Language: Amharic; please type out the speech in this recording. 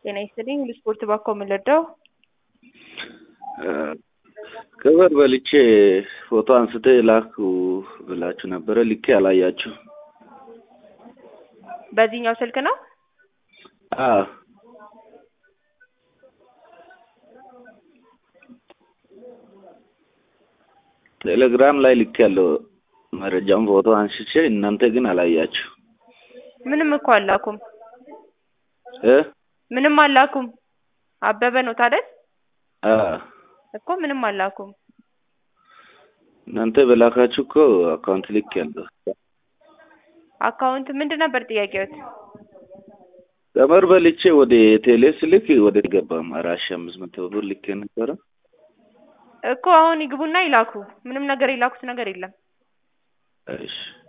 ጤና ይስጥልኝ ሁሉ ስፖርት ባኮ የምንረዳው ክብር በልቼ ፎቶ አንስተ ላኩ ብላችሁ ነበረ። ልኬ አላያችሁ። በዚህኛው ስልክ ነው። አዎ ቴሌግራም ላይ ልክ ያለው መረጃውን ፎቶ አንስቼ እናንተ ግን አላያችሁ ምንም እኮ አላኩም። እ ምንም አላኩም። አበበ ነው ታደል አ እኮ ምንም አላኩም። እናንተ በላካችሁ እኮ አካውንት ልክ ያለው አካውንት ምንድን ነበር ጥያቄዎት? ቀመር በልቼ ወደ ቴሌ ስልክ ወደ ገባም አራት ሺህ አምስት መቶ ብር ልክ ነበረ እኮ አሁን ይግቡና ይላኩ። ምንም ነገር የላኩት ነገር የለም። እሺ